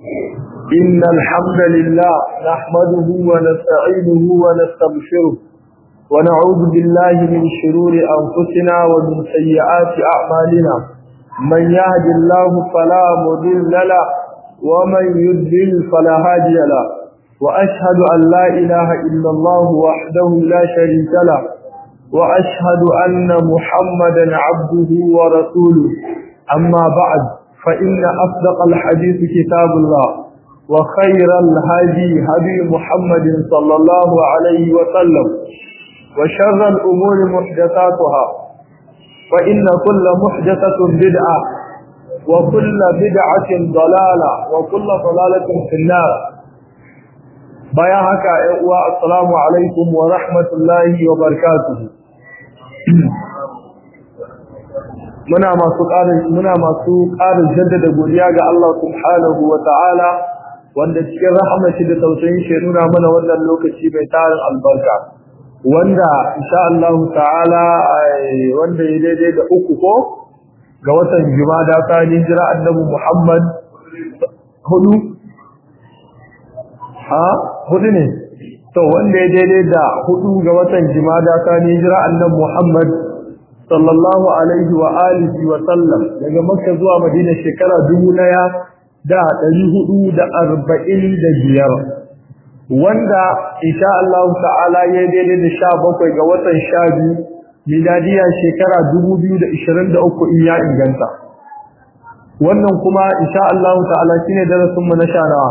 إن الحمد لله نحمده ونستعينه ونستغفره ونعوذ بالله من شرور أنفسنا ومن سيئات أعمالنا من يهد الله فلا مضل له ومن يضلل فلا هادي له وأشهد أن لا إله إلا الله وحده لا شريك له وأشهد أن محمدا عبده ورسوله أما بعد فإن أصدق الحديث كتاب الله وخير الهدي هدي محمد صلى الله عليه وسلم وشر الأمور محدثاتها فإن كل محدثة بدعة وكل بدعة ضلالة وكل ضلالة في النار بياهك السلام عليكم ورحمة الله وبركاته muna masu ƙarin muna masu ƙarin jaddada godiya ga Allah subhanahu wa ta'ala wanda cikin rahama shi da tausayin shi nuna mana wannan lokaci mai tarin albarka wanda insha Allah ta'ala wanda ya daidai da uku ko ga watan Jumada ta hijira annabi Muhammad hudu ha hudu ne to wanda ya daidai da hudu ga watan Jumada ta hijira annabi Muhammad sallallahu alaihi wa alihi wa sallam daga Makka zuwa Madina shekara dubu ɗaya da ɗari hudu da arba'in da biyar wanda insha Allah ta'ala ya daidai da sha bakwai ga watan sha biyu miladiya shekara dubu biyu da ishirin da uku in ya inganta wannan kuma insha Allah ta'ala shine darasin mu na sha nawa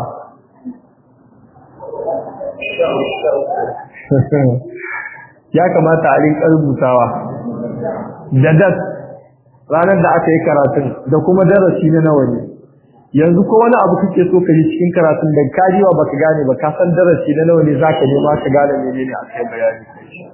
ya kamata a rinka rubutawa da das ranar da aka yi karatun da kuma darasi na nawa ne yanzu ko wani abu kake so ka yi cikin karatun da ka jiwa baka gane ba ka san darasi na nawa ne zaka nema ka gane menene aka yi bayani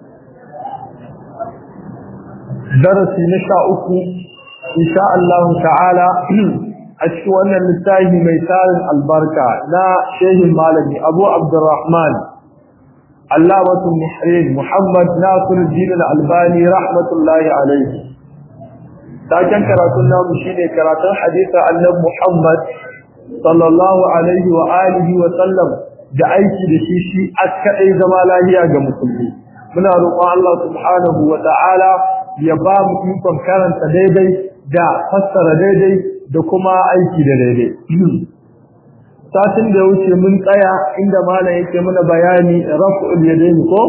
darasi na sha uku insha Allah ta'ala a cikin wannan littafi mai tarin albarka na shehin malami Abu Abdurrahman علامة المحرين محمد ناصر الدين الألباني رحمة الله عليه لكن كراتنا مشيني كراتنا حديث عن محمد صلى الله عليه وآله وسلم da aiki da shi shi askaɗai zama lahiya ga musulmi muna roƙon Allah subhanahu wa ta'ala ya ba mu ikon karanta daidai da fassara daidai da kuma aiki da daidai satin da ya wuce mun tsaya inda malam yake mana bayani raf'ul yadayn ko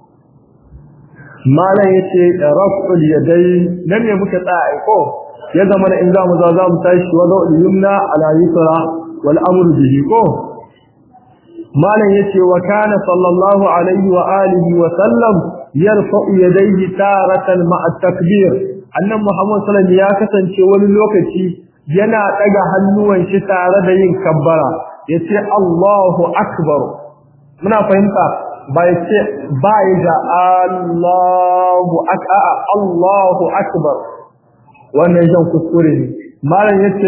malam yake raf'ul yadayn nan ne muka tsaya ko ya zama in za mu za za mu tashi wada yumna ala yusra wal amru bihi ko malam yace wa kana sallallahu alaihi wa alihi wa sallam yarfa'u yadayhi taratan ma'a takbir annan muhammad sallallahu alaihi ya kasance wani lokaci yana daga hannuwan shi tare da yin kabbara yace Allahu akbar muna fahimta ba yace ba da Allahu akbar Allahu akbar wannan jan kuskure ne malam yace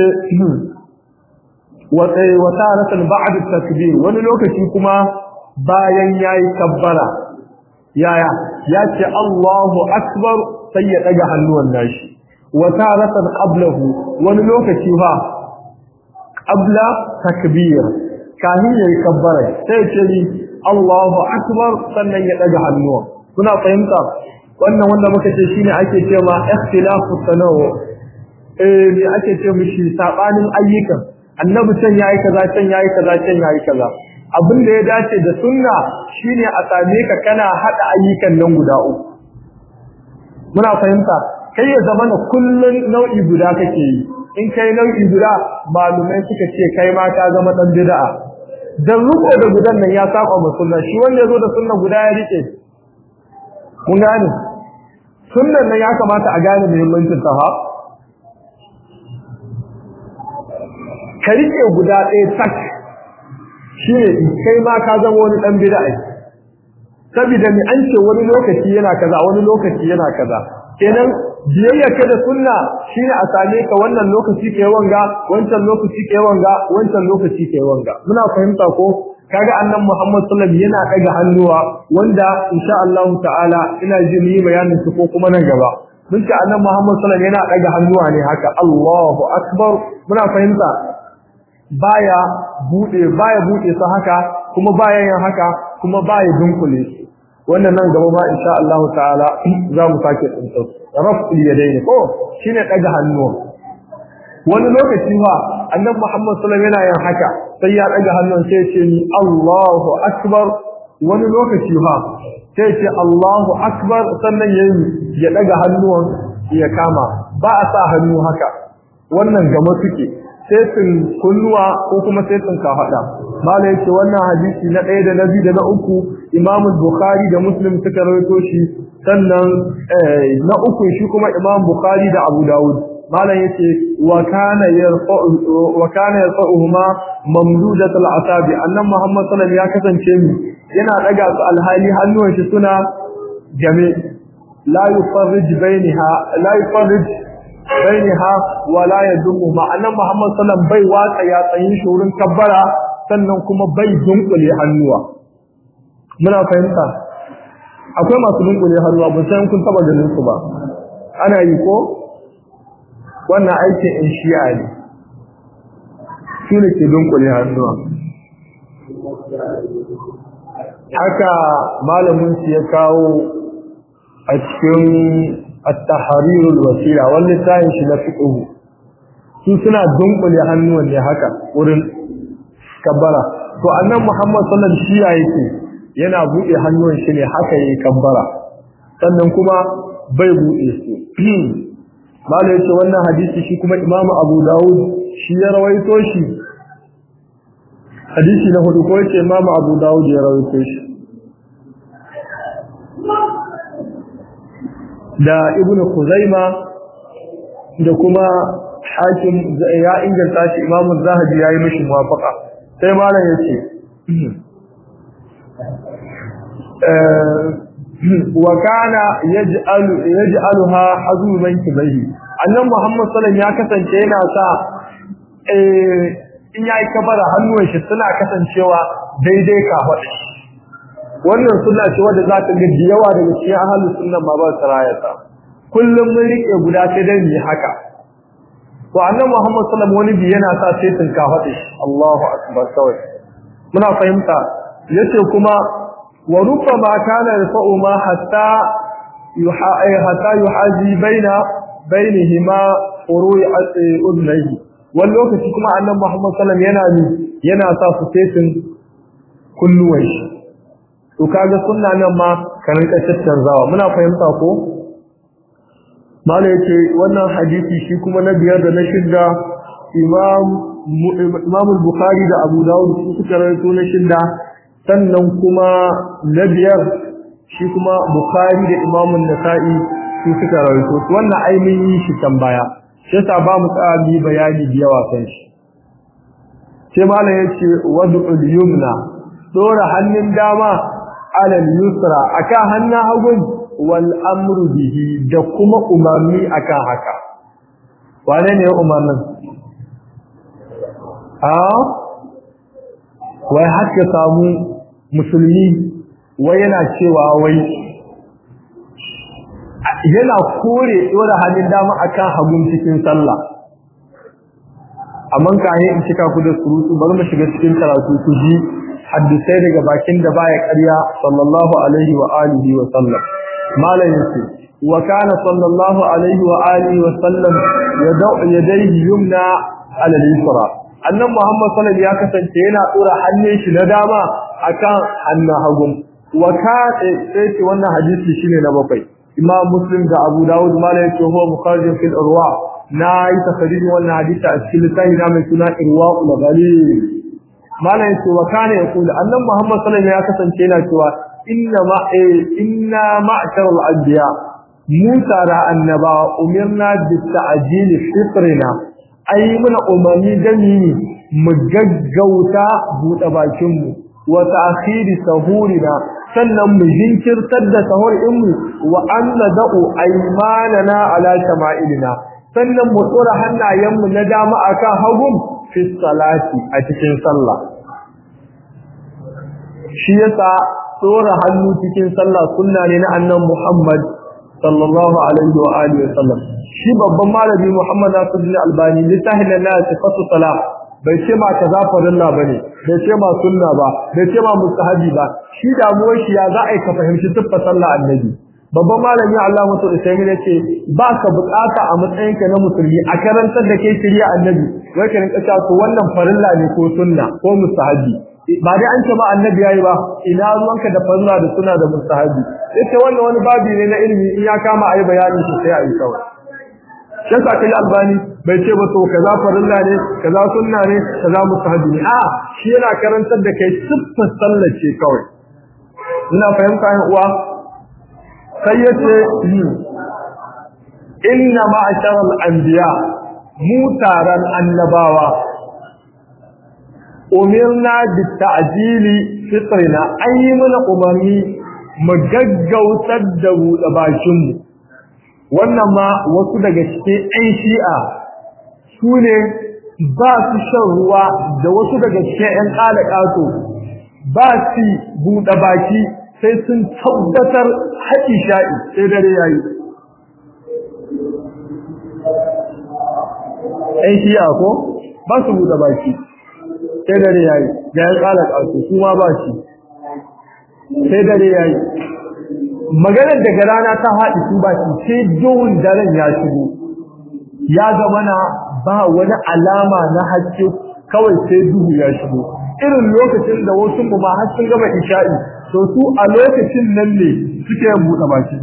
wa wa taratan ba'd takbir wani lokaci kuma bayan yayi kabbara yaya yace Allahu akbar sai ya daga hannuwan nashi wa taratan qablahu wani lokaci fa qabla takbir kahin yayi kabbara sai ce ni Allahu akbar sannan ya daga hannuwa kuna fahimta wannan wanda muka ce shine ake cewa ikhtilafu tanawu eh me ake ce mishi sabanin ayyukan annabi can yayi kaza can yayi kaza can yayi kaza abin da ya dace da sunna shine a same ka kana hada ayyukan nan guda uku muna fahimta kai ya zama kullun nau'i guda kake yi in kai nau'i guda malumai suka ce kai ma ka zama dan bid'a dan ruko da gudan nan ya saba ma sunna shi wanda yazo da sunna guda ya rike mun gane sunnan nan ya kamata a gane muhimmancin ta ha ka rike guda ɗaya tak shine kai ma ka zama wani dan bid'a saboda ni an ce wani lokaci yana kaza wani lokaci yana kaza kenan biyayya ka da sunna shine a same ka wannan lokaci kai wanga wancan lokaci kai wanga wancan lokaci kai wanga muna fahimta ko kaga annan Muhammad sallallahu alaihi yana daga hannuwa wanda insha Allah ta'ala ina jin yi bayanin su ko kuma nan gaba mun ce annan Muhammad sallallahu alaihi yana daga hannuwa ne haka Allahu akbar muna fahimta baya bude baya bude su haka kuma baya yin haka kuma baya dunkule wannan nan gaba ma insha Allah ta'ala za mu sake tsinta raf'ul yadayn ko shine daga hannuwa wani lokaci fa annabi Muhammad sallallahu alaihi wasallam yana yin haka sai ya daga hannun sai ce ni Allahu akbar wani lokaci fa sai ce Allahu akbar sannan yayi ya daga hannuwan ya kama ba a sa hannu haka wannan gama suke sai sun kunnuwa ko kuma sai sun kafada malai yace wannan hadisi na ɗaya da na biyu da na uku Imam Bukhari da Muslim suka rawaito shi sannan na uku shi kuma Imam Bukhari da Abu Dawud malam yace wa kana yarfa'u wa kana yarfa'uhuma mamdudatul asabi annan Muhammad sallallahu alaihi ya kasance mu yana daga su alhali hannuwan shi suna game la yufarrij bainaha la yufarrij bainaha wa la yadumu ma'anan Muhammad sallallahu bai watsa ya tsayin shi wurin kabbara sannan kuma bai dunkule hannuwa muna fahimta akwai masu dunkule hannuwa ba san kun taba ganin su ba ana yi ko wannan aikin in shi'a ne su ne ke dunkule hannuwa haka malamin su ya kawo a cikin at-tahrirul wasila wani tayin shi na fiqh su suna dunkule hannuwan ne haka wurin kabbara to annan Muhammad sallallahu alaihi wasallam yake yana bude hannuwan shi ne haka yayi kabbara sannan kuma bai bude su Malam yace wannan hadisi shi kuma Imam Abu Dawud shi ya rawaito shi. Hadisi na hudu ko yace Imam Abu Dawud ya rawaito shi. Da Ibn Khuzaima da kuma Hakim ya inganta shi Imam Zahabi yayi mishi muwafaqa. Sai malam yace wa kana yaj'alu yaj'aluha hazuban kibahi annan muhammad sallallahu ya kasance yana sa eh in yayi kabara hannuwan shi suna kasancewa daidai ka hada wannan sunna ce wanda za ta ga yawa daga cikin ahlus sunna ma ba sarayata kullum mun rike guda sai dai mu haka to annan muhammad sallallahu wani bi yana sa sai tun ka hada Allahu akbar kawai muna fahimta yace kuma وربما كان يرفع ما حتى حتى يحاذي بين بينهما فروع اذنيه واللوكتي kuma annabi Muhammad sallallahu yana ni yana sa su fesin kulluwan shi to kaga sunna nan ma kan rinka tattanzawa muna fahimta ko mala yace wannan hadisi shi kuma na biyar da na shidda imam imam al-bukhari da abu dawud su suka rawaito na shidda sannan kuma na biyar shi kuma Bukhari da Imam Nasa'i su suka rawaito wannan ainihin shi tambaya sai sa ba mu tsami bayani da yawa kan shi sai malam yace wad'ul yumna dora hannun dama alal yusra akan hannun hagun wal amru bihi da kuma umarni akan haka wane ne umarnin a wai haka samu musulmi wai yana cewa wai yana kore dora hannun dama akan hagun cikin sallah amma kayan in cika ku da surutu bari mu shiga cikin karatu ku ji hadisai daga bakin da baya ƙarya sallallahu alaihi wa alihi wa sallam malam yace wa kana sallallahu alaihi wa alihi wa sallam yad'u yadayhi yumna ala al-yusra annan Muhammad sallallahu ya kasance yana dora hannun shi na dama akan hannun hagu wa ka sai ce wannan hadisi shine na bakwai Imam Muslim da Abu Dawud mala yake huwa mukharrijin fil irwa na yi takririn wannan hadisi a cikin littafi na mai suna irwa ul ghalil mala yake wa kana yaqulu annan Muhammad sallallahu ya kasance yana cewa inna ma inna ma'sharul anbiya mu tara annaba umirna bis ta'jil fitrina ai muna umarni dani mu gaggauta buɗe bakinmu wa ta'khiri sahurina sannan mu jinkirtar da sahur mu wa anna da'u aymanana ala shama'ilina sannan mu tsora hannayenmu na dama akan hagum fi salati a cikin sallah shi yasa tsora hannu cikin sallah sunna ne na annabi Muhammad sallallahu alaihi wa alihi wa sallam shi babban malami Muhammad Nasiruddin Albani littafin na sifatu salah bai ce ma kaza farilla bane bai ce ma sunna ba bai ce ma mustahabi ba shi damuwar shi ya za a yi ka fahimci tuffa sallah annabi babban malami Allah mutu da sai yace ba ka bukata a matsayinka na musulmi a karantar da kai shari'a annabi wai ka rinka cewa wannan farilla ne ko sunna ko mustahabi ba dai an ce ma annabi yayi ba ina ruwanka da farilla da sunna da mustahabi ita wannan wani babi ne na ilimi in ya kama ayi bayanin shi sai ayi kawai shan sa kai albani bai ce ba to kaza farilla ne kaza sunna ne kaza mustahabi ne a shi yana karantar da kai siffar sallar ce kawai ina fahimta yan uwa sai yace inna ma'asharal anbiya mu taran annabawa umirna bita'jili fitrina ayi mana umarni mu gaggautar da buɗe bakin mu wannan ma wasu daga cikin ɗan shi'a su ne ba su shan ruwa da wasu daga cikin ‘yan ƙalaƙato ba su buɗe baki sai sun tabbatar haƙi sha'i sai dare ya yi ‘yan shi'a ko ba su buɗe baki sai dare ya yi da ‘yan ƙalaƙato su ma ba shi sai dare ya yi maganar daga rana ta haɗi su ba shi sai duhun daren ya shigo ya zama na ba wani alama na haske kawai sai duhu ya shigo irin lokacin da wasu mu ma har sun gama isha'i to su a lokacin nan ne suke yin buɗe baki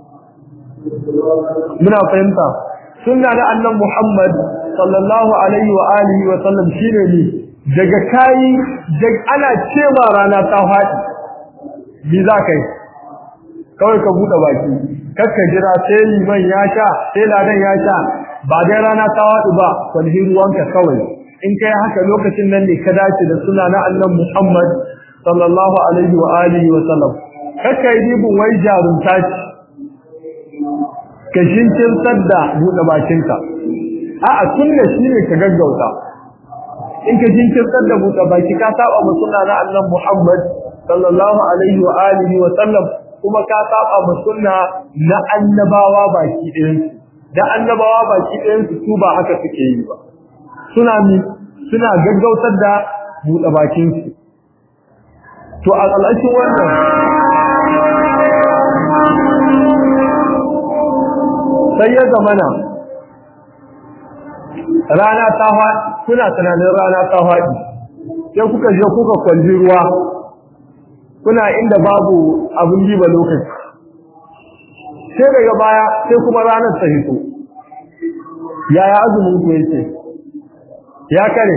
muna fahimta sunna na annan Muhammad sallallahu alaihi wa alihi wa sallam shine ne daga kai ana cewa rana ta faɗi bi za kai kawai ka buɗe baki kakka jira sai liman ya sha sai ladan ya sha ba dai rana ta waɗu ba kwalhi ruwanka kawai in kai haka lokacin nan ne ka dace da suna na annan Muhammad sallallahu alaihi wa alihi wa sallam kakka yi dibin wai jarumta ce ka shinkirtar da buɗe bakinka a'a sunna shine ka gaggauta in ka shinkirtar da buɗe baki ka saba mu suna na annan Muhammad sallallahu alaihi wa alihi wa sallam kuma ka saba mu sunna na annabawa baki ɗayan su da annabawa baki ɗayan su su ba haka suke yi ba suna mi suna gaggautar da buɗe bakin su to a ƙalashin wannan sai ya zamana rana ta faɗi kuna tunanin rana ta faɗi sai kuka je kuka kwalli ruwa kuna inda babu abin diba lokaci sai daga baya sai kuma ranar ta hito yaya azumin ku yake ya kare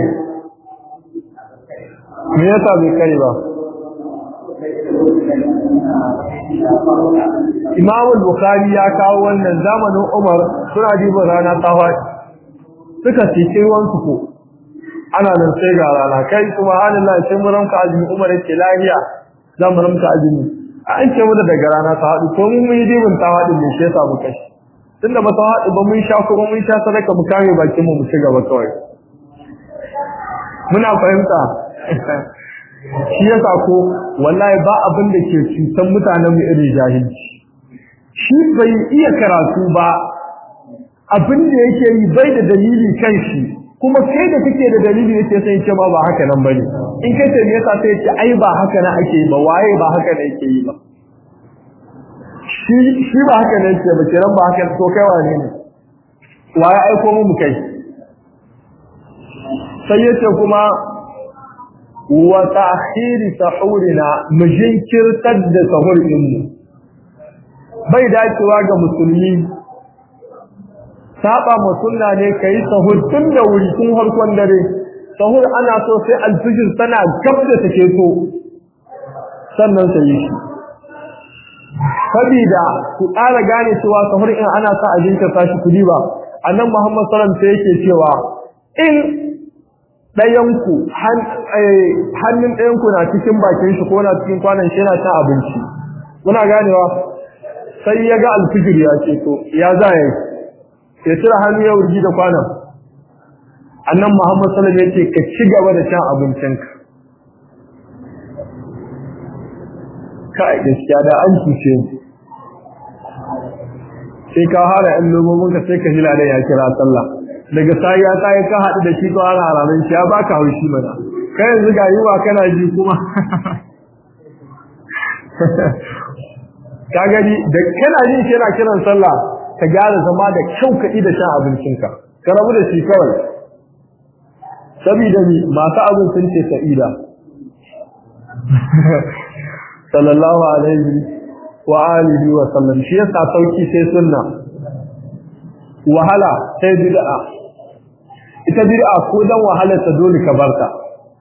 me yasa bai kare ba Imam Bukhari ya kawo wannan zamanin Umar suna diba rana ta faɗi suka cikin ruwan su ko ana nan sai ga rana kai subhanallah sai mun ranka azumi Umar yake lafiya za mu ramta azumi an ce mu daga rana ta haɗu ko mun yi dibin ta haɗu ne shi yasa mu kashi tunda ba ta haɗu ba mun sha kuma mun sha sadaka mu kare bakin mu mu ci gaba kawai muna fahimta shi yasa ko wallahi ba abin da ke cutan mutanen mu irin jahilci shi bai iya karatu ba abin da yake yi bai da dalili kan shi kuma kai da kake da dalili yake sai ce ma ba haka nan bane in kai ce me yasa sai ce ai ba haka nan ake yi ba waye ba haka nan yake yi ba shi shi ba haka nan yake ba kiran ba haka to kai wane ne waye aiko mu kai sai yace kuma wa ta'khir sahurina mu jinkirtar da sahur din mu bai dacewa ga musulmi saba ma sunna ne kai sahur tun da wuri tun harkon dare sahur ana so sai alfijir tana gab da take so sannan sai shi sabida ku ƙara gane cewa sahur in ana sa a jinkirta shi kudi ba annan Muhammad sallallahu alaihi wasallam sai yake cewa in ɗayanku hannun ɗayanku na cikin bakin shi ko na cikin kwanan shi yana cin abinci kuna ganewa sai ya ga alfijir ya ce to ya za ya yi sai tura hannu ya wurgi da kwanan annan muhammad sallam ya ce ka ci gaba da cin abincinka kai gaskiya da an cuce sai ka hara yan lomominka sai ka jila da ya kira sallah daga sai ya kai ka haɗu da shi to ana ranar shi ya baka haushi mana kai yanzu ga yiwa kana ji kuma ka gani da kana jin shi yana kiran sallah ka gyara zama da kyau ka da shan abincinka ka rabu da shi kawai saboda ni masu abin sun ce sa'ida sallallahu alaihi wa alihi wa sallam shi yasa sauki sai sunna wahala sai bid'a ita bid'a ko dan wahalar ta dole ka barta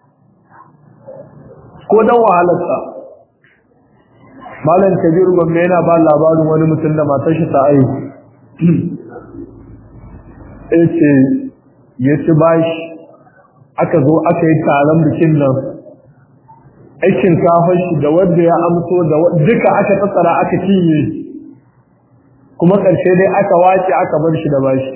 ko dan wahalar ta malam kabiru gwamna yana ba labarin wani mutum da matar shi ta aihu yace ya ci bashi aka zo aka yi taron bikin nan aikin kafar shi da wanda ya amso da duka aka tsara aka cinye kuma ƙarshe dai aka wace aka bar shi da bashi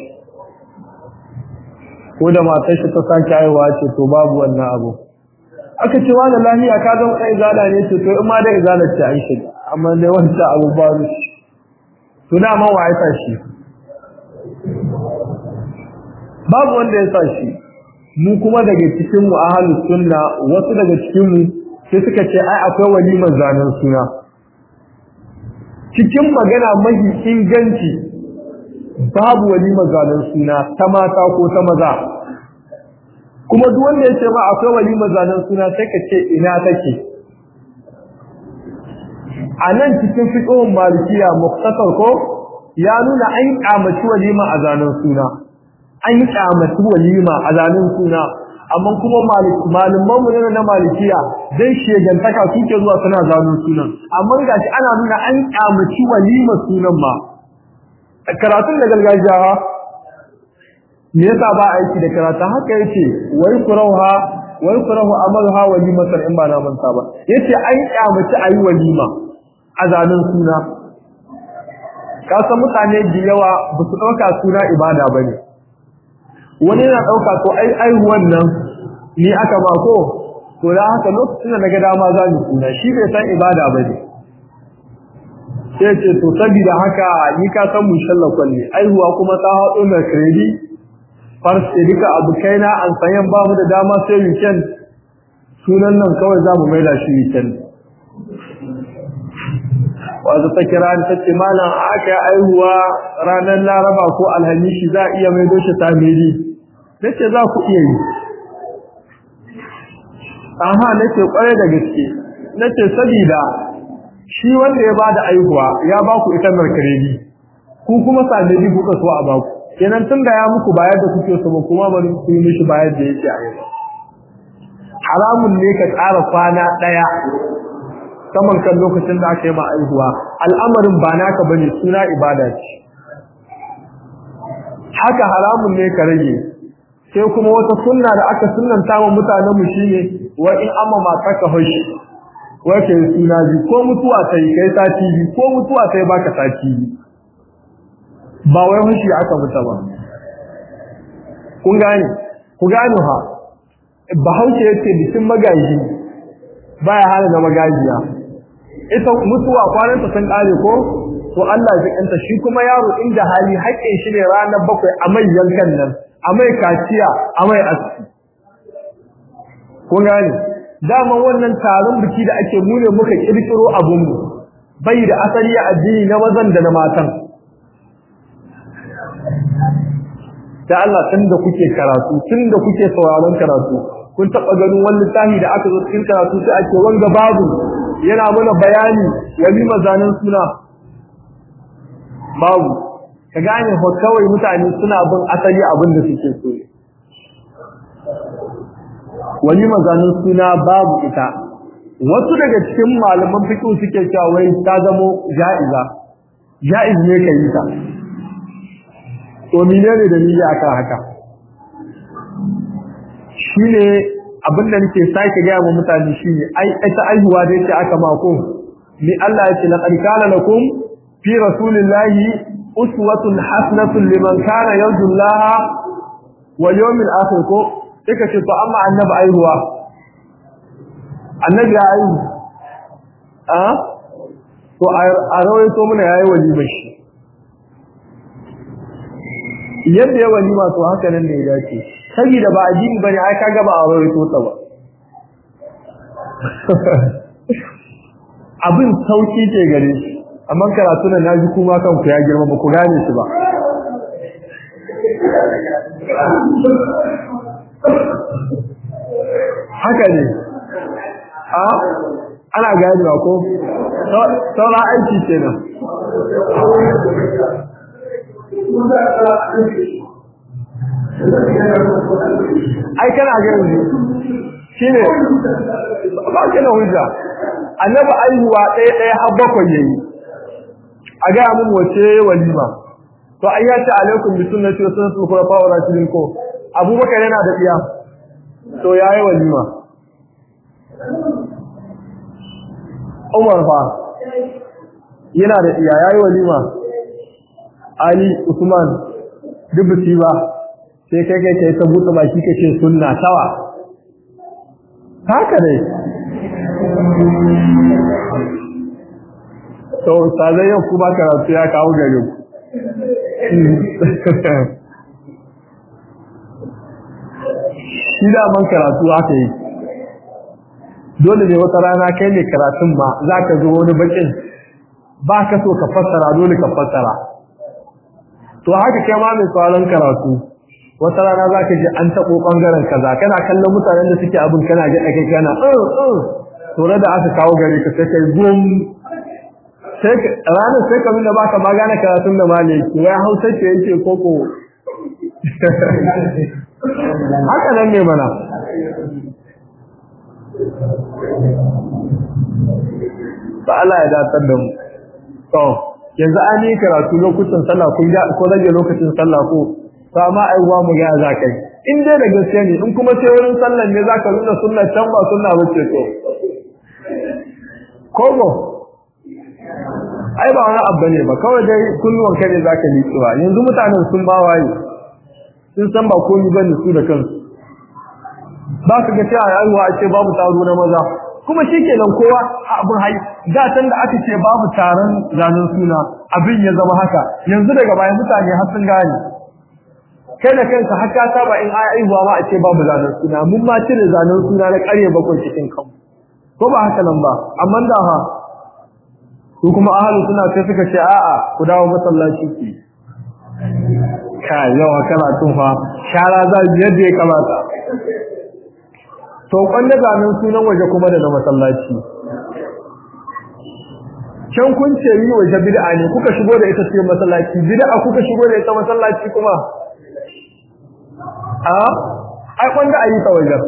ko da matar shi ta sake haihuwa ce to babu wannan abu aka ce wani lafiya ka zama ɗan izala ne ce to in ma da izala ce an shi amma dai wancan abu ba shi to da ma wa ya sa shi babu wanda ya sa shi mu kuma daga cikin mu ahlus sunna wasu daga cikin mu sai suka ce ai akwai walimar zanen suna cikin magana mahi inganci babu walimar zanen suna ta mata ko ta maza kuma duk wanda ya ce ma akwai walimar zanen suna sai ka ce ina take a nan cikin fiqhun malikiya muktasar ko ya nuna an kyamaci walima a zanen suna an yi kyamaci walima a zanen suna amma kuma malaman mu ne na malikiya dai shegantaka suke zuwa suna zanen sunan amma gashi ana nuna an kyamaci walima sunan ma karatun da gargajiya me yasa ba aiki da karatu haka yace wai kurauha wai kurahu amalha walimatan in ba na manta ba yace an kyamaci ayi walima a zanen suna ka san mutane da yawa ba su dauka suna ibada bane wani yana dauka to ai ai wannan ni aka ba ko to da haka lokacin da naga dama za ni suna shi bai san ibada bane sai ce to saboda haka ni ka san mun shalla kwalle aihuwa kuma ta hado na credit farce duka abu kaina an sayan ba mu da dama sai weekend sunan nan kawai za mu maida shi weekend wanda ta kira ni ta ce malam aka aihuwa ranar laraba ko alhamishi za a iya maido shi tamiri nace za ku iya yi aha nace kware da gaske nace sabida shi wanda ya bada aihuwa ya ba ku ita markaredi ku kuma sadadi kuka so a baku kenan tun da ya muku bayar da kuke so ba kuma bari ku yi mishi bayar da yake a yau haramun ne ka tsara kwana daya saman kan lokacin da aka yi ma aihuwa al'amarin ba naka bane suna ibada ce haka haramun ne ka rage sai kuma wata sunna da aka sunnanta wa mutanen mu shine wa in amma mata ka hoshi wa ke suna bi ko mutuwa sai kai sati bi ko mutuwa sai baka sati bi ba wai hoshi aka muta ba kun gane ku gane ha bahaushe yace bikin magaji baya hana na magajiya ita mutuwa kwanan ta san kare ko to Allah ya kanta shi kuma yaro inda hali haƙƙin shi ne ranar bakwai a mai yankan nan a mai kaciya a mai aski kun gane dama wannan taron biki da ake mune muka kirkiro abun mu bai da asali a addini na mazan da na matan da Allah tun da kuke karatu tun da kuke sauraron karatu kun taɓa ganin wani littafi da aka zo cikin karatu sai ake wanga babu yana mana bayani wani mazanin suna babu ka gane ho kawai mutane suna bin asali abin da suke so wani mazanin suna babu ita wasu daga cikin malaman fiqh suke cewa wai ta zamo ja'iza ja'iz ne kai ta to menene dalili akan haka shine abin da nake sake ga mu mutane shine ai ita aihuwa da yake aka mako ni Allah ya ce laqad kana lakum fi rasulillahi uswatun hasanatun liman kana yarju Allah wal yawmil akhir ko kika ce to amma annabi aihuwa annabi ya aihu a to a rawaito muna yayi walima shi yadda ya walima to haka nan ne ya dace saboda ba addini bane ai kaga ba a rawaito ta ba abin sauki ke gare shi amma karatu nan naji kuma kanku ya girma ba ku gane shi ba haka ne a ana gane ba ko sauran aiki kenan ai kana gani shine ba kana hujja annabi aihuwa ɗaya ɗaya har bakwai yayi a ga mun wace walima to ai ya ce alaikum bi sunnati wa sunnati khulafa wa rashidin ko abubakar yana da tsiya to yayi walima Umar fa yana da tsiya yayi walima Ali Usman dubuci ba sai kai kai kai ta buɗe baki kace sunna tawa haka ne to sai yau kuma karatu ya kawo gare ku shi da man karatu haka yi dole ne wata rana kai ne karatun ma za ka zo wani bakin ba ka so ka fassara dole ka fassara to haka kai ma mai tsaron karatu wata rana za ka ji an taɓo ɓangaren kaza kana kallon mutanen da suke abin kana ga kai kana to da aka kawo gare ka sai kai gum sai ranar sai ka nuna baka magana karatun da malaki wai hausa ce yake koko haka nan ne mana ba Allah ya datar da mu to yanzu an yi karatu lokacin sallah kun ga ko rage lokacin sallah ko to amma ai wa mu ga za kai in dai da gaskiya ne in kuma sai wurin sallah ne zaka nuna sunna can ba sunna bace to kogo ai ba wani abu ne ba kawai dai kunnuwan kai ne zaka liƙewa yanzu mutanen sun ba waye sun san ba komai bane su da kansu ba ka ga cewa aiwa a ce babu taro na maza kuma shikenan kowa abin hai da san da aka ce babu taron zanen suna abin ya zama haka yanzu daga bayan mutane har sun gane kai da kanka har ka saba in ai aiwa ma a ce babu zanen suna mun ma cire zanen suna na ƙarye bakwai cikin kanmu ko ba haka nan ba amma da ha su kuma ahalu suna sai suka ce a'a ku dawo masallaci ki kai yawa kana tun fa shara za yadda ya kamata to kwanda zanen sunan waje kuma da na masallaci can kun ce yi waje bid'a ne kuka shigo da ita cikin masallaci bid'a kuka shigo da ita masallaci kuma a ai kwanda a yi ta wajen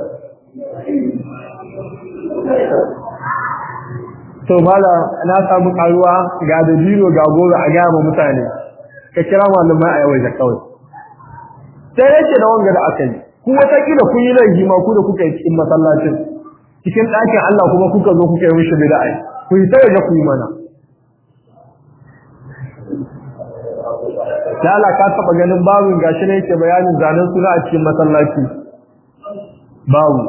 to mala na samu karuwa ga da biro ga goro a gaya mutane ka kira malamai a yawai da kawai sai yake da wanga da aka yi ku wata kila kun yi laifi ma ku da kuka yi cikin masallacin cikin ɗakin Allah kuma kuka zo kuka yi mishi bid'a ku yi sai ku yi mana Lala ka taba ganin babin gashi ne yake bayanin zanen suna a cikin masallaci babu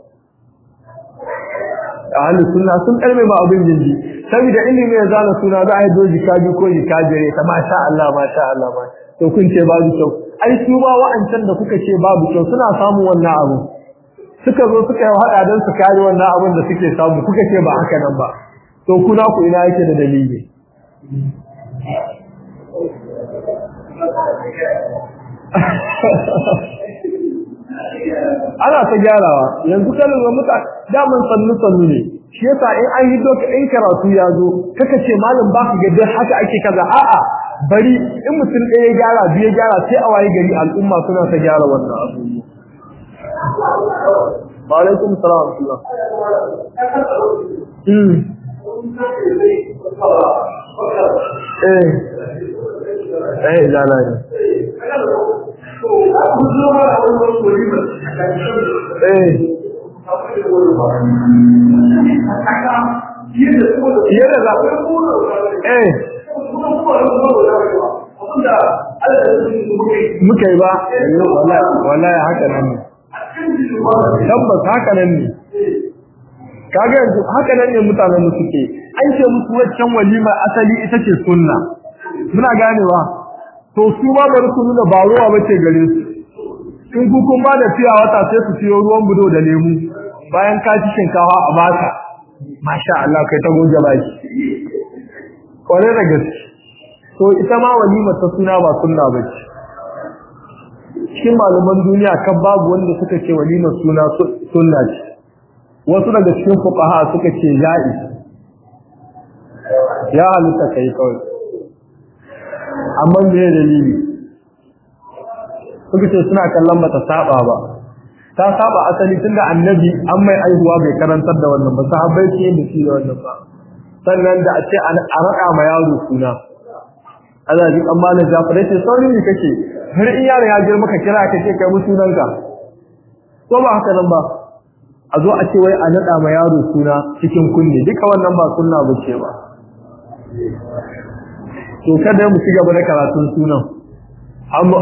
ahlus sunna sun karbe ba abin jinji saboda ilimi ya zana suna za a yi doji kaji ko yi kajire ta masha Allah masha Allah ma to kun ce babu kyau ai su ba wa'ancan da kuka ce babu kyau suna samu wannan abu suka zo suka yi hada don su kare wannan abin da suke samu kuka ce ba haka nan ba to kuna ku ina yake da dalili ana ta gyarawa yanzu kalin wa muta daman sannu sannu ne shi yasa in an yi doka in karatu ya zo kaka ce malam ba ka ga haka ake kaza a'a bari in mutum ɗaya ya gyara biyu ya gyara sai a waye gari al'umma suna ta gyara wannan abu wa alaikum salam wa eh eh jana ne eh yadda za eh muka yi ba wallahi haka nan ne tabbas haka nan ne kaga yanzu haka nan ne mutanen mu suke an ce musu waccan walima asali ita ce sunna muna ganewa to su ma bari su nuna ba ruwa bace gare su in ku kun ba da fiya wata sai su siyo ruwan budo da lemu bayan ka ci shinkafa a baka masha Allah kai ta goge baki kware da gaske to ita ma walima ta suna ba sunna bace cikin malaman duniya kan babu wanda suka ce walima suna sunna ce wasu daga cikin fuqaha suka ce ja'i ya halitta kai kawai amma me dalili suka ce suna kallon bata saba ba ta saba asali tunda annabi an mai aihuwa bai karantar da wannan ba sahabbai ce da shi da wannan ba sannan da a ce a raka ma yaro suna Allah ji amma na Jafar ce sauri ne kake har in yaro ya girma ka kira ka ce kai mu sunanka ko ba haka nan ba a zo a ce wai a nada ma yaro suna cikin kunne duka wannan ba sunna ba ce ba to kada mu ci gaba da karatun sunan amma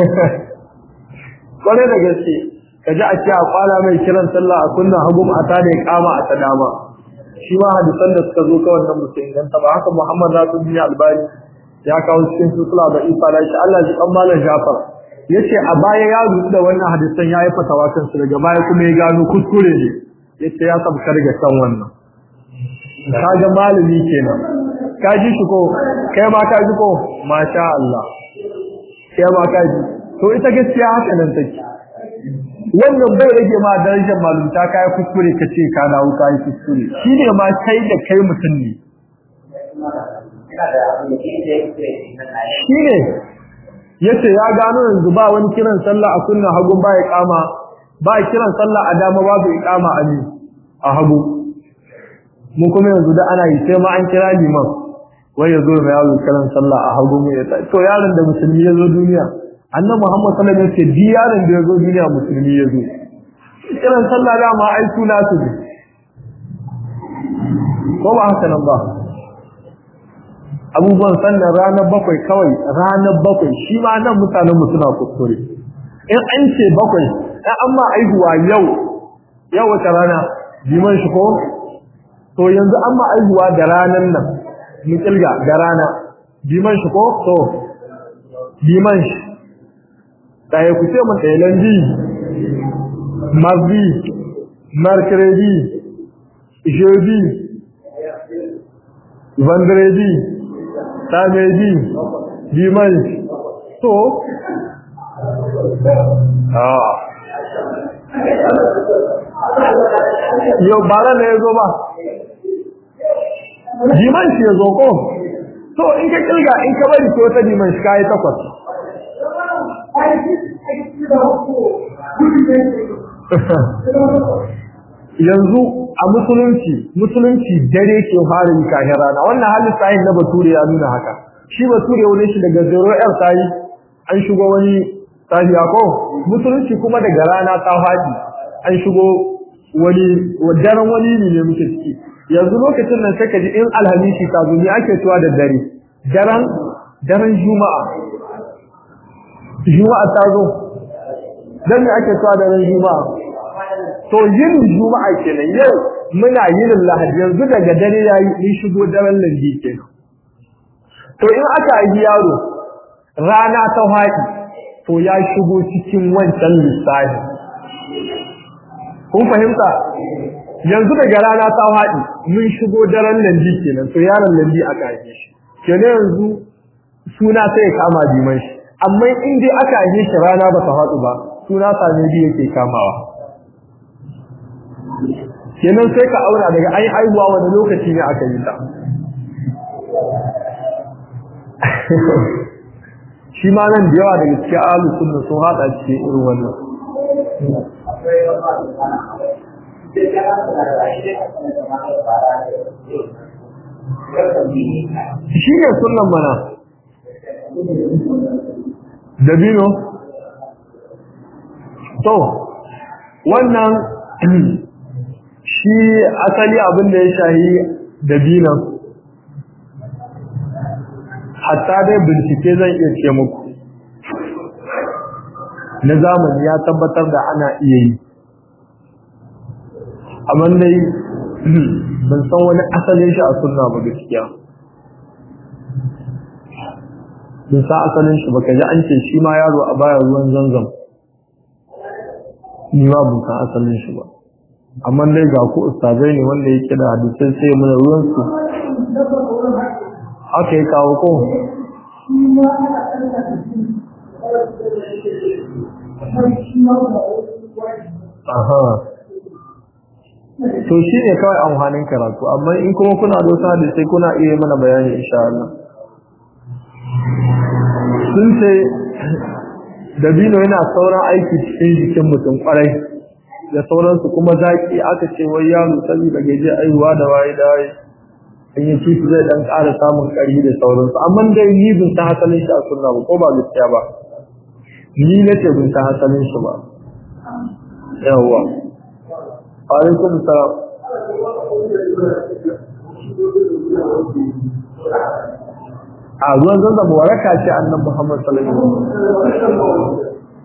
kware da gaske kaji a ce a kwala mai kiran sallah a kunna hagum a tada kama a tadama shi ma hadisan da suka zo ka wannan musu inganta ba haka Muhammad Nasiruddin Albani ya kawo cikin sulsula da ifa da shi Allah ji kan malam Jafar yace a baya ya rubuta da wannan hadisan yayi fatawa kan su daga baya kuma ya gano kuskure ne yace ya sabka daga kan wannan kaga malami kenan ka ji shi ko kai ma ka ji ko masha Allah kai ma ka ji to ita gaskiya haka nan take wannan bai rage ma darajar malumta kai kuskure kace ka dawo kai kuskure shine ma kai da kai mutum ne shine yace ya gano yanzu ba wani kiran sallah a kunna hagun ba ya kama ba kiran sallah a dama babu iqama a ni a hagu mu kuma yanzu da ana yi sai ma an kira liman wai yazo mai yawo kiran sallah a hagu mu ya to yaron da musulmi yazo duniya annabi Muhammad sallallahu alaihi wasallam ce yaron da yazo duniya musulmi yazo kiran sallah da ma ai suna su ne ko ba haka nan ba abubuwan sannan ranar bakwai kawai ranar bakwai shi ma nan mutanen mu suna kuskure in an ce bakwai in an ma aihuwa yau yau wata rana liman shi ko to yanzu an ma aihuwa da ranan nan mu kilga da rana liman shi ko to liman shi ɗaya ku ce mun ɗaya lundi mardi mercredi jeudi vendredi samedi dimanche to ah yau bara ne ya zo ba dimanche ya zo ko to in ka kilga in ka bari ko ta dimanche ka yi takwas yanzu a musulunci musulunci dare ke fara yi kahin rana wannan halin sahin na bature ya nuna haka shi bature wani shi daga zero yar sayi an shigo wani sahiya ko musulunci kuma daga rana ta faɗi an shigo wani daren wani ne ne muke ciki yanzu lokacin nan sai ka ji in alhamisi ta zo ne ake cewa da dare daren daren juma'a juma'a ta zo dan me ake cewa daren juma'a to yin juma'a kenan yau muna yin lahadi yanzu daga dare yayi mun shigo daren landi kenan to in aka yi yaro rana ta haɗi to ya shigo cikin wancan lissafi kun fahimta yanzu daga rana ta haɗi mun shigo daren landi kenan to yaron landi aka yi shi kenan yanzu suna sai ya kama diman shi amma in dai aka yi shi rana ba ta haɗu ba suna same biyu yake kamawa kenan sai ka aura daga ai haihuwa wani lokaci ne aka yi ta shi ma nan da yawa daga cikin alu sunna sun hada cikin irin wannan shi ne sunan mana dabino to wannan shi asali abin da ya shahi dabinan hatta dai bincike zan iya ce muku na zamani ya tabbatar da ana iya yi amma dai ban san wani asalin shi a sunna ba gaskiya bin sa asalin shi baka ji an ce shi ma yaro a baya ruwan zanzam ni ma bin sa asalin shi ba amma dai ga ku ustazai ne wanda yake da hadisai sai mun ruwan su haka ya kawo ko aha to shi ne kawai amfanin karatu amma in kuma kuna da wasu hadisai kuna iya mana bayani insha Allah sun ce dabino yana sauran aiki cikin jikin mutum kwarai da sauransu kuma zaki aka ce wai yaro saboda gaje aiwa da waye da waye in yi ci zai dan ƙara samun ƙarfi da sauransu amma dai ni bin ta hasalin shi a sunna ba ko ba gaskiya ba ni nace bin ta hasalin shi ba yawwa alaikum salam a ruwan zanzan waraka ce annan Muhammad sallallahu alaihi wasallam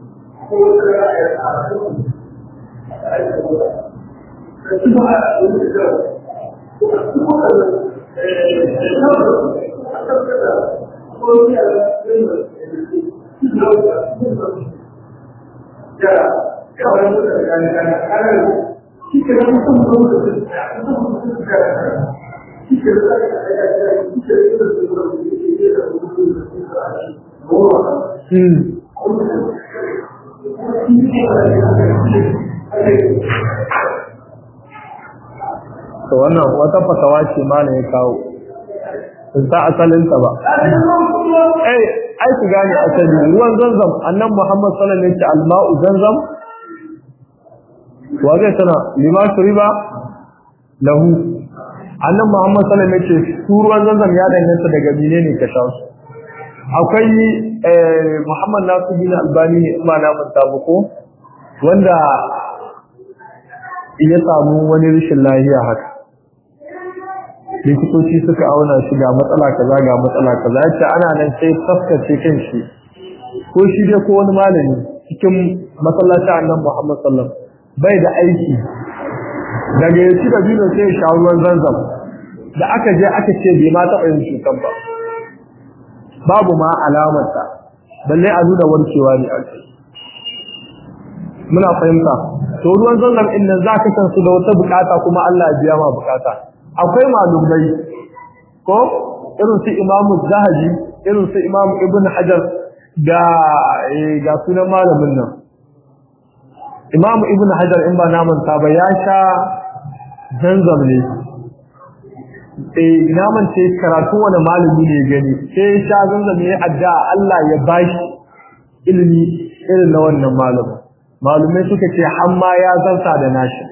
to wannan wata fatawa ce ma ne ya kawo sun sa asalinta ba eh ai ku gane asali ruwan zanzam annan Muhammad sallallahu alaihi wasallam alma'u zanzam wa zai tana lima shuriba lahu annan Muhammad sallallahu alaihi wasallam su ruwan zanzam ya danganta daga menene ka sha su akwai Muhammad Nasiruddin Albani ne ma na manta ko wanda ya samu wani rashin lafiya haka likitoci suka auna shi ga matsala kaza ga matsala kaza yace ana nan sai tafkace kan shi ko shi dai ko wani malami cikin masallaci annabi Muhammad sallallahu bai da aiki daga yaci da biyu sai sha ruwan zanzam da aka je aka ce bai ma taɓa yin cutar ba babu ma alamarsa balle a nuna warkewa ne a kai muna fahimta to ruwan zanzam din nan zaka san su da wata bukata kuma Allah ya biya ma bukata akwai malumai ko irin su Imam Zahabi irin su Imam Ibn Hajar da ga sunan malamin nan Imam Ibn Hajar in ba naman ta ba ya sha zanzam ne eh naman ce karatu wani malami ne gani sai ya sha zanzam ne adda Allah ya bashi ilimi irin na wannan malamin malumai suka ce hamma ya zarta da nashi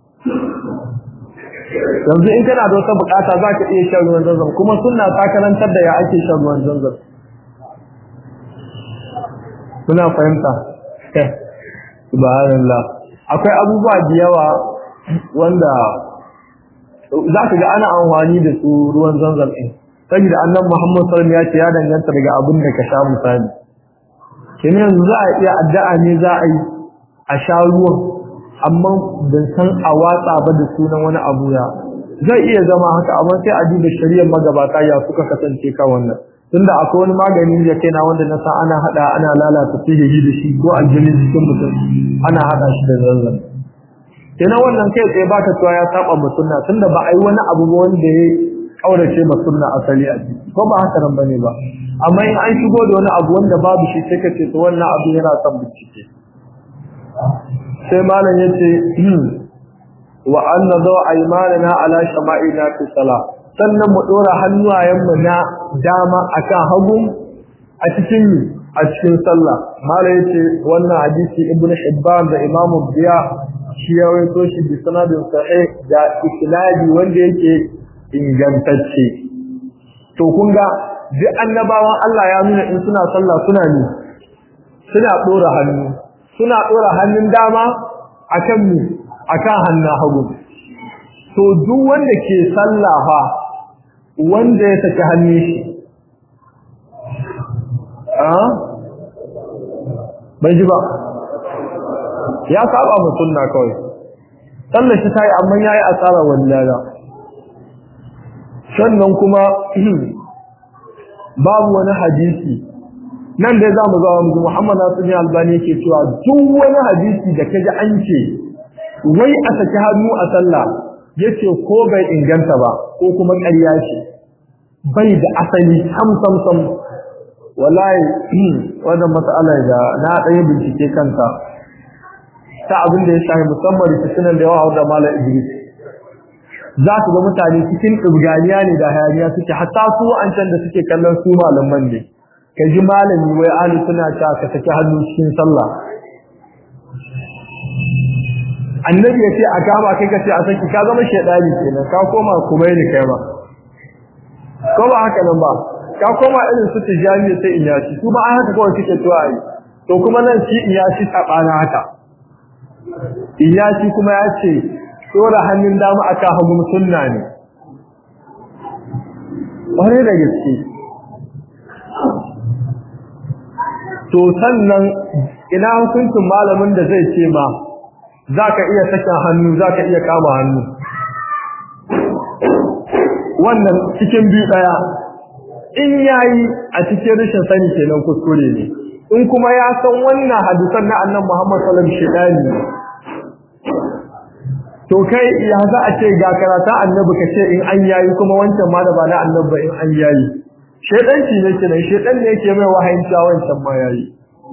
yanzu in kana da wata bukata za ka iya shan ruwan zanzam kuma suna ta karantar da ya ake shan ruwan zanzam suna fahimta subhanallah akwai abubuwa da yawa wanda za ka ga ana amfani da su ruwan zanzam ɗin saboda annan muhammad sallam ya ce ya danganta daga abin da ka sha misali kenan yanzu za a iya addu'a ne za a yi a sha ruwan amma ban san a watsa ba da sunan wani abu ya zai iya zama haka amma sai a duba shari'ar magabata ya suka kasance kan wannan tunda akwai wani magani da kaina wanda na san ana hada ana lalata sihiri da shi ko aljinin jikin mutum ana hada shi da zanzan kenan wannan kai tsaye baka cewa ya saba ma sunna tunda ba a yi wani abu ba wanda ya kaurace ma sunna asali a ciki ko ba haka nan bane ba amma in an shigo da wani abu wanda babu shi sai ka ce to wannan abu yana son bincike sai malam yace wa anna daw aymanana ala shama'ina fi salah sannan mu dora hannuwayen mu na dama akan hagu a cikin a cikin sallah malam yace wannan hadisi ibn hibban da imam biya shi ya rawaito shi bi sanadin sahih da isnadi wanda yake ingantacce to kun ga duk annabawan Allah ya nuna in suna sallah suna ni suna dora hannu suna ɗora hannun dama akan mu akan hannun hagu to duk wanda ke sallafa wanda ya saki hannun shi a bai ji ba ya saba mu sunna kawai sallar shi tayi amma yayi asara wallahi sannan kuma babu wani hadisi nan dai zamu zo mu Muhammad Nasir Albani yake cewa duk wani hadisi da kaji an ce wai a saki hannu a sallah yace ko bai inganta ba ko kuma ƙarya ce bai da asali sam sam sam wallahi wannan mas'ala da na ɗaya bincike kanta ta abin da ya shafi musamman rikicinan da yawa da Malam Idris za su ga mutane cikin ɗubganiya ne da hayaniya suke hatta su an can da suke kallon su malaman ne ka ji malami wai ahli suna ta ka saki hannu cikin sallah annabi ya ce a kama kai ka ce a saki ka zama shaidani kenan ka koma kuma ne kai ba ko ba haka nan ba ka koma irin su tijani sai in yashi su ba haka kawai suke tuwa yi to kuma nan shi in yashi tsabana haka in yashi kuma ya ce tsora hannun dama aka hagu sunna ne ƙwarai da gaske to sannan ina hukuncin malamin da zai ce ma za ka iya sakin hannu za ka iya kama hannu wannan cikin biyu ɗaya in yayi a cikin rashin sani kenan kuskure ne in kuma ya san wannan hadisan na annan Muhammad sallallahu alaihi wasallam to kai ya za a ce ga karata annabi ka ce in an yayi kuma wancan ma da ba na annabi ba in an yayi shedanci ne kenan shedan ne yake mai wahayin cewa wancan ma yayi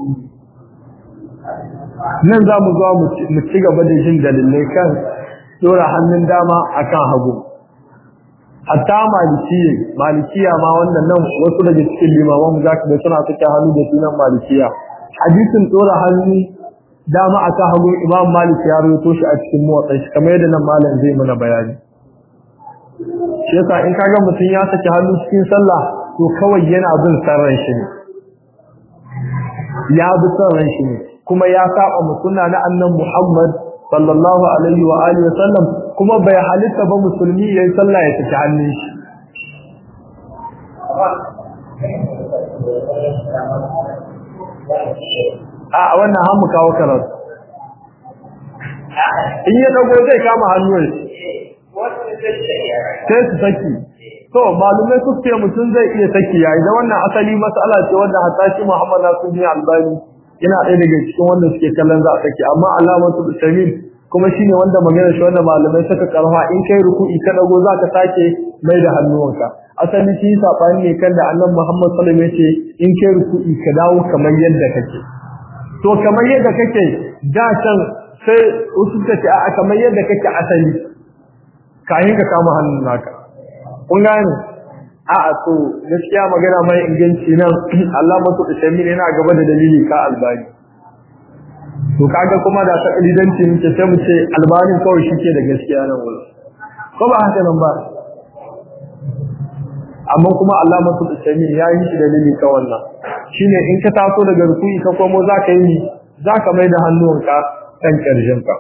nan za mu zo mu ci gaba da jin dalilai kan dora hannun dama akan hagu hatta malikiya malikiya ma wannan nan wasu daga cikin limaman za ka ga suna fita hannu da sunan malikiya hadisin dora hannu dama akan hagu imam malik ya rawaito shi a cikin motsa shi kamar yadda nan malam zai mana bayani shi yasa in kaga mutum ya saki hannu cikin sallah to kawai yana bin sarran shi ne ya bi sarran shi ne kuma ya saba mu sunna na annan Muhammad sallallahu alaihi wa alihi wasallam kuma bai halitta ba musulmi yayin sallah ya saki hannun shi a wannan han mu kawo karatu in ya dago zai kama hannun sai su saki to malumai su ce mutum zai iya saki yayi da wannan asali mas'ala ce wanda hatta shi Muhammad Nasiruddin Albani yana ɗaya daga cikin wanda suke kallon za a saki amma alamatu bisamin kuma shine wanda magana shi wanda malamai suka karfa in kai ruku'i ka dago za ka sake mai da hannuwanka asali shi sabani ne kan da Annabi Muhammad sallallahu alaihi wasallam yace in kai ruku'i ka dawo kamar yadda kake to kamar yadda kake da can sai wasu suka ce a kamar yadda kake asali kayan ka kama hannun naka kun gane a a to gaskiya magana mai inganci nan Allah masu ishamin yana gaba da dalili ka albani to kaga kuma da takalidanci ne sai mu ce albanin kawai shi ke da gaskiya nan wurin ko ba haka nan ba amma kuma Allah masu ishamin ya yi shi dalili ka wannan shine in ka taso daga rukuni ka komo za ka yi za ka mai da hannuwanka kan ƙarshenka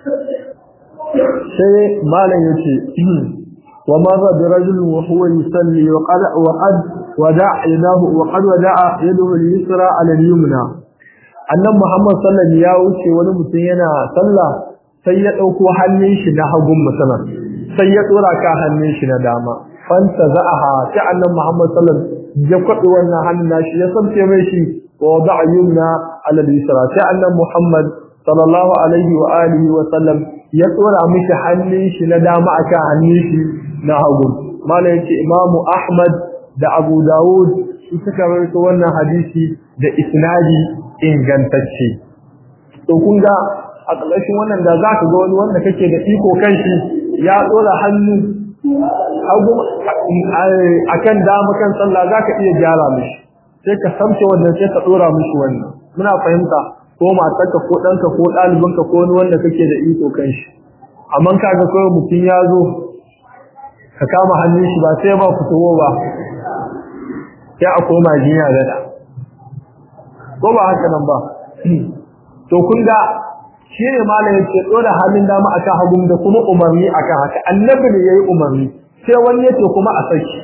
sai malam ya ce wa marra bi rajul wa huwa yusalli wa qad wa qad wada'a yadahu wa qad wada'a yadahu al-yusra 'ala al-yumna annan muhammad sallallahu ya wuce wani mutum yana sallah sai ya dauko hannun shi na hagun musamman sai ya dora ka hannun shi na dama fanta za'aha sai annan muhammad sallallahu ya kwaɗi wannan hannun nashi ya sabce mai shi wa wada'a yumna 'ala al-yusra sai annan muhammad sallallahu alaihi wa alihi wa sallam ya tsora mishi hannun shi na dama akan hannun shi na hagu malai yake imamu ahmad da abu dawud su suka rawaito wannan hadisi da isnadi ingantacce to kun ga a ƙarshen wannan da za ka ga wani wanda kake da iko kan shi ya tsora hannu hagu akan dama kan sallah za ka iya gyara mishi sai ka samce wannan sai ka tsora mishi wannan muna fahimta ko matarka ko ɗanka ko ɗalibinka ko wani wanda kake da iko kan shi amma kaga kawai mutum ya zo ka kama hannun shi ba sai ba fitowo ba sai a koma jinya gada ko ba haka nan ba to kun ga shi ne malam yake dora hannun dama akan hagun da kuma umarni akan haka annabi ne yayi umarni sai wani yace kuma a saki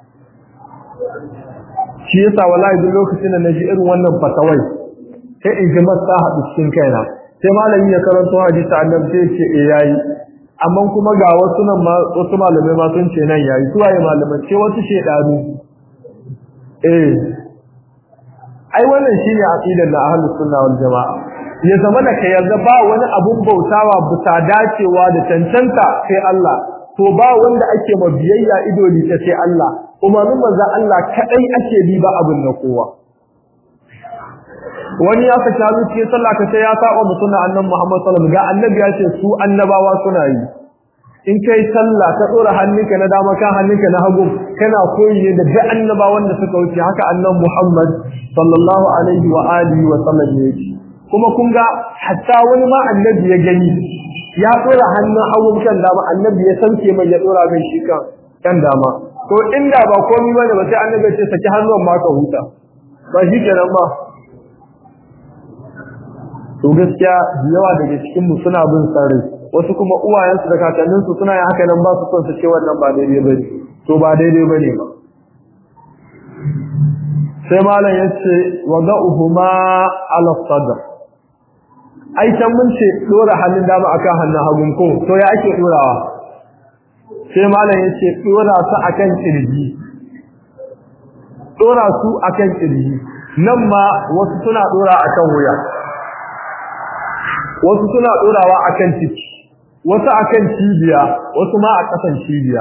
shi yasa wallahi duk lokacin da naji irin wannan fatawai sai in ji masa haɗu cikin kaina sai malami ya karanto hadisi annabi sai ce eh yayi amma kuma ga wasu nan ma wasu malamai ma sun ce nan yayi su waye malaman ce wasu shedanu eh ai wannan shine aqidar da ahlus sunna wal jamaa ya zama da kai yarda ba wani abun bautawa bisa dacewa da cancanta sai Allah to ba wanda ake ma biyayya ido ni ta sai Allah kuma mun manzo Allah kadai ake bi ba abin na kowa wani ya saka hannu cikin sallah ka sai ya saba mu sunna annabi Muhammad sallallahu alaihi wasallam ga annabi ya ce su annabawa suna yi in kai sallah ka dora hannunka na dama kan hannunka na hagu kana koyi ne da duk annabawan da suka wuce haka annabi Muhammad sallallahu alaihi wa alihi wa sallam yake kuma kun ga hatta wani ma annabi ya gani ya dora hannun hagu kan dama annabi ya sauke mai ya dora mai shi kan kan dama to inda ba komai bane ba sai annabi ya ce saki hannun ma ka huta ba shi kenan ba to gaskiya yawa daga cikin mu suna bin sarri wasu kuma uwayensu da kakanninsu suna yin haka nan ba su son su ce wannan ba daidai bane to ba daidai bane ba sai malam yace wada'uhuma ala sadr ai can mun ce dora hannun dama akan hannun hagun ko to ya ake dorawa sai malam yace dora su akan kirji dora su akan kirji nan ma wasu suna dora akan wuya wasu suna dorawa akan ciki wasu akan cibiya wasu ma a kasan cibiya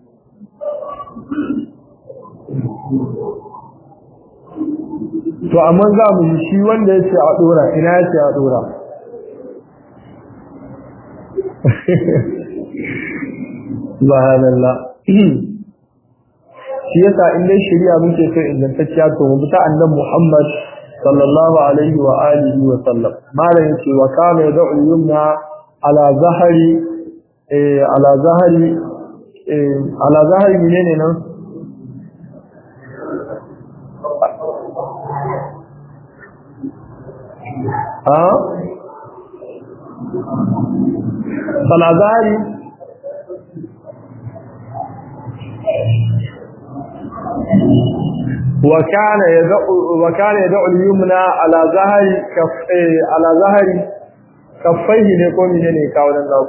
to amma za mu yi shi wanda yace a dora ina yace a dora subhanallah shi yasa in dai shari'a muke so ingantacciya to mu bi ta annabi Muhammad sallallahu alaihi wa alihi wa sallam malam yace wa kana yad'u yumna ala zahari eh ala zahari eh ala zahari menene nan ha ala zahari وكان يدعو وكان يدعو اليمنى على ظهر كف على ظهر كفيه ne ko menene ka wannan da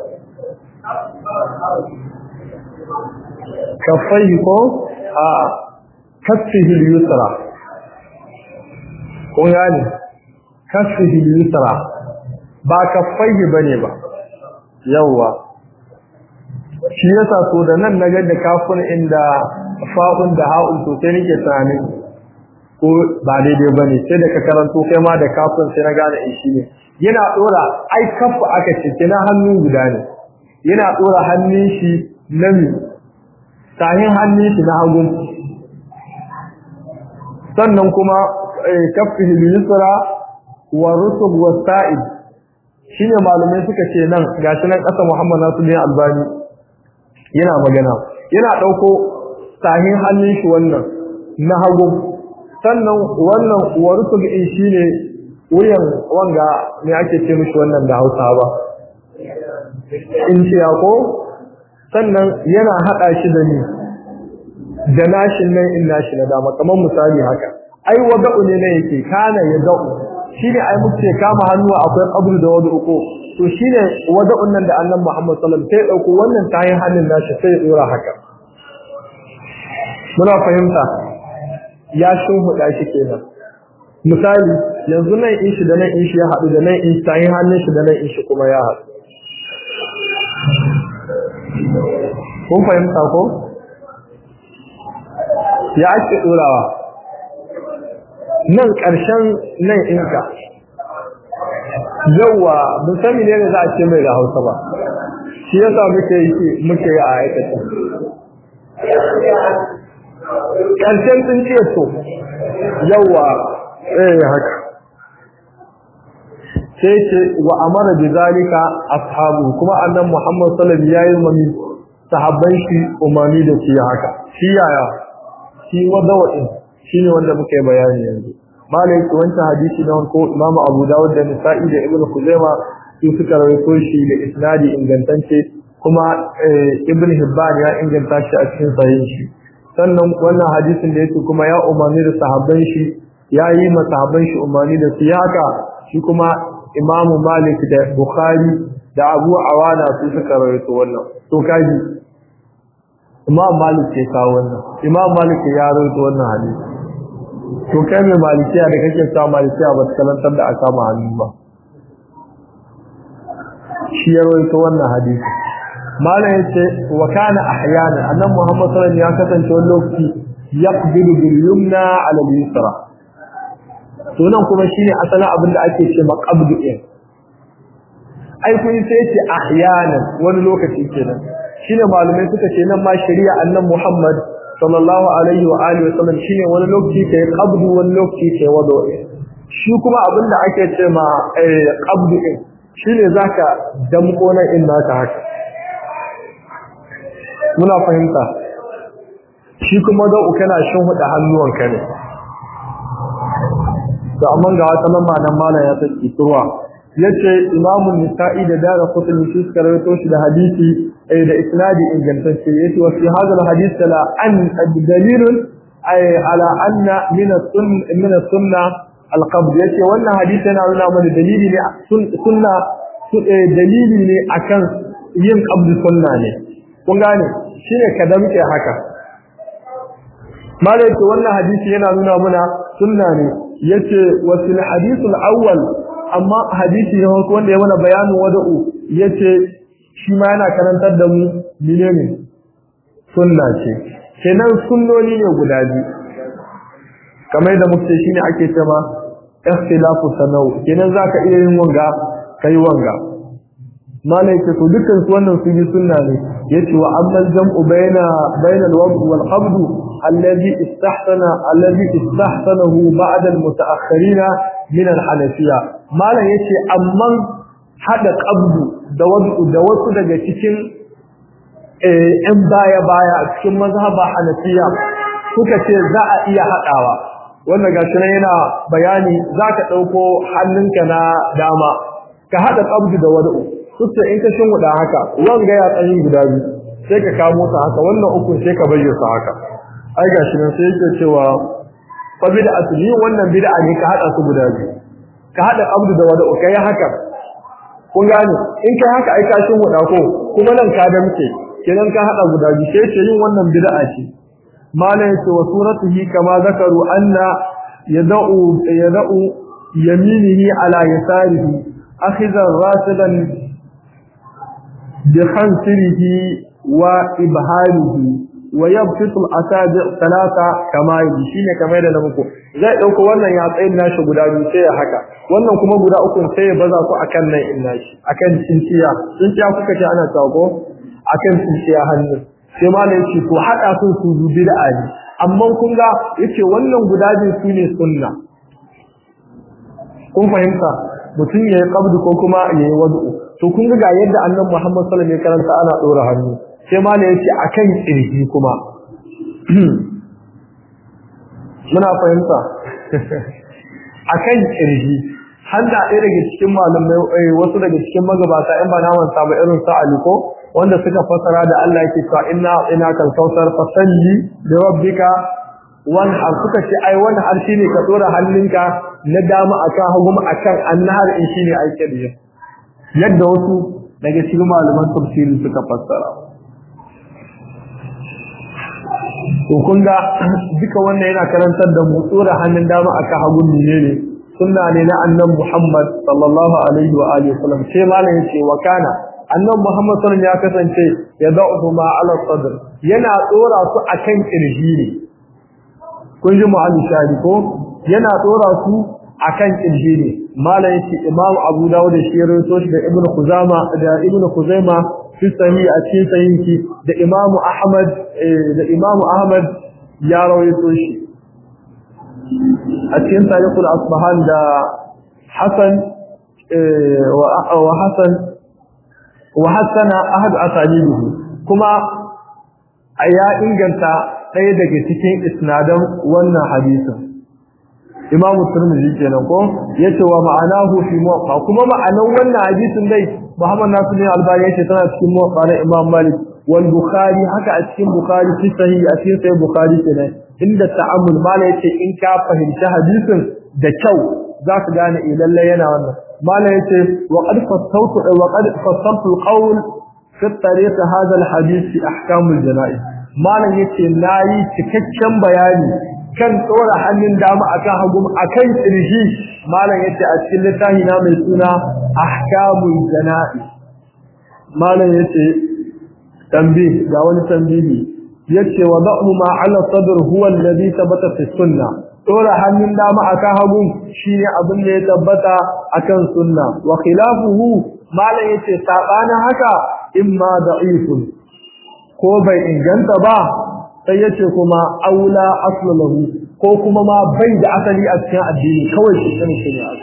kafaihi ko a kaffihi al-yusra ko yani kaffihi al-yusra ba kaffaihi bane ba yawa shi yasa so da nan naga da kafin inda fa'un da ha'un to sai nake tunanin ko ba daidai bane sai da ka karanto kai ma da kafin sai na gane in shi ne yana dora ai kafa aka ce kina hannu guda ne yana dora hannun shi na mi sahin hannun shi na hagu sannan kuma kaffihi yusra wa rusub wa sa'id shine malumai suka ce nan gashi nan kasa Muhammad Nasiruddin Albani yana magana yana dauko sahin hannun shi wannan na hagu sannan wannan warusul in shine wuyan wanga me ake ce mishi wannan da Hausa ba in ce ko sannan yana hada shi da ni da nashin nan in nashi na dama kamar misali haka ai wada'u ne ne yake kana ya da'u shine ai muke kama hannu akwai qabru da wadu uku to shine wada'un nan da Annabi Muhammad sallallahu alaihi wasallam sai dauko wannan tayin hannun nashi sai ya dora haka muna fahimta ya shimfiɗa shi kenan misali yanzu nan in shi da nan in shi ya haɗu da nan in tayin hannun shi da nan in shi kuma ya haɗu kun fahimta ko ya ake ɗorawa nan ƙarshen nan inka yauwa musami ne da za a ce mai da hausa ba shi yasa muke yi muke yi a aikata ƙarshen sun ce so yauwa eh haka sai ce wa amara bi zalika ashabu kuma annan Muhammad sallallahu alaihi wasallam yayi mami sahabban shi umarni da shi haka shi yaya shi wadawin shine wanda muka yi bayani yanzu malai ko wancan hadisi na ko Imam Abu Dawud da Nasa'i da Ibn Khuzaima su suka rawaito shi da isnadi ingantacce kuma Ibn Hibban ya inganta shi a cikin sahihin shi sannan wannan hadisin da yake kuma ya umarni da sahabban shi ya yi ma sahabban shi umarni da su haka shi kuma Imam Malik da Bukhari da Abu Awana su suka rawaito wannan to kaji Imam Malik ke kawo wannan Imam Malik ya rawaito wannan hadisi to kai mai malikiya da kake sa malikiya ba ta kalantar da aka ma hannu ba shi ya rawaito wannan hadisi malam yace wa kana ahyana annan muhammad sallallahu alaihi wasallam ya kasance wani lokaci yaqbilu bil yumna ala al yusra to nan kuma shine asalin abin da ake ce maqabdu din ai kun sai ce ahyana wani lokaci kenan shine malumai suka ce nan ma shari'a annan muhammad sallallahu alaihi wa alihi wasallam shine wani lokaci kai qabdu wani lokaci kai wado shi kuma abin da ake ce ma qabdu din shine zaka damko nan in naka haka muna fahimta shi kuma da kana shin huda hannuwanka ne to amma ga wata lamba nan malam ya saki turwa yace imamu nisa'i da dara kutul shi suka rawaito shi da hadisi eh da isnadi ingantacce yace wa fi hadha alhadith la an dalilun ay ala anna min as-sunn min as-sunna al-qabd yace wannan hadisi yana nuna mana dalili ne sunna dalili ne akan yin qabd sunna ne kun gane shine ka damke haka malai to wannan hadisi yana nuna mana sunna ne yace wasil hadithul awwal amma hadisi ne wanda ya mana bayanin wada'u yace shi ma yana karantar da mu menene sunna ce kenan sunnoni ne guda biyu kamar da muke shine ake cewa ikhtilafu sanau kenan zaka iya yin wanga kai wanga malai ce to dukkan su wannan su yi sunna ne yace wa amma jam'u baina baina al-wad wal qabd alladhi istahsana alladhi istahsanahu ba'da al-mutaakhirin min al-hanafiyya malai yace amma hada qabd da wadu da wasu daga cikin eh baya baya cikin mazhaba hanafiya suka ce za a iya hadawa wannan gashi nan yana bayani zaka dauko hannunka na dama ka hada qabd da wadu kusa in ka shin guda haka wanga ya tsayin guda biyu sai ka kamo ta haka wannan uku sai ka bayyana su haka ai gashi nan sai yake cewa fa bid'atu ni wannan bid'a ne ka hada su guda biyu ka hada abdu da wada kai haka kun gane in kai haka ai ka shin guda ko kuma nan ka da muke kenan ka hada guda biyu sai ce yin wannan bid'a ce malan yace wa suratihi kama zakaru anna yad'u yad'u yaminihi ala yasarihi akhidha rasidan بخنصره وإبهامه ويبسط الأصابع ثلاثة كما يجي shine kamar da muku zai dauko wannan ya tsayin nashi guda biyu sai ya haka wannan kuma guda uku sai ya baza ku akan nan in nashi akan cinciya cinciya kuka ce ana tsago akan cinciya hannu sai ma ne yace ko hada sun su bid'a ne amma kun ga yace wannan guda biyu sune sunna kun fahimta mutum ya yi qabdu ko kuma ya yi wad'u to kun ga yadda annabi Muhammad sallallahu alaihi wasallam ya karanta ana dora hannu sai ma ne yace akan kirji kuma muna fahimta akan kirji handa ɗaya daga cikin malamai wasu daga cikin magabata in ba na manta ba irin sa aliko wanda suka fasara da Allah yake cewa inna ina kan kautar fasalli da rabbika wan har suka ce ai wani har shine ka dora hannunka na dama akan hagu akan annahar in shine aike da yadda wasu daga cikin malaman tafsiri suka fassara to kun ga duka wannan yana karantar da mu tsora hannun dama aka hagun ne ne sunna ne na annabi Muhammad sallallahu alaihi wa alihi wasallam sai malam yace wa kana annabi Muhammad sallallahu alaihi ya kasance ya da'u ma ala sadr yana tsora su akan kirji ne kun ji mu'alli shari ko yana tsora su akan kirji ne malam yace Imam Abu Dawud da shi rawaito shi da Ibn Khuzaima da Ibn Khuzaima fi sahih a cikin sahihi da Imam Ahmad da Imam Ahmad ya rawaito shi a cikin tarihul Asbahan da Hasan wa Hasan wa hasana ahad asalihi kuma ya inganta ɗaya daga cikin isnadan wannan hadisin Imam Tirmidhi kenan ko yace wa ma'anahu fi muwatta kuma ma'anan wannan hadisin dai Muhammad Nasiruddin Albani yace tana cikin muwatta na Imam Malik wal Bukhari haka a cikin Bukhari fi sahih a cikin sahih Bukhari kenan inda ta'ammul mala yace in ka fahimci hadisin da kyau za ka gane eh lalle yana wannan mala yace wa qad fassawtu wa qad fassaltu al-qawl fi tariq hadha al-hadith fi ahkam al-janaiz malam yace nayi cikakken bayani kan tsora hannun dama akan hagu akan kirji malam yace a cikin littafi na mai suna ahkamul jana'i malam yace tambi ga wani tambihi yace wa da'u ma 'ala sadr huwa alladhi thabata fi sunnah tsora hannun dama akan hagu shine abin da ya tabbata akan sunna wa khilafuhu malam yace sabanin haka imma da'ifun ko bai inganta ba sai yace kuma aula aslu lahu ko kuma ma bai da asali a cikin addini kawai shi ne shi ne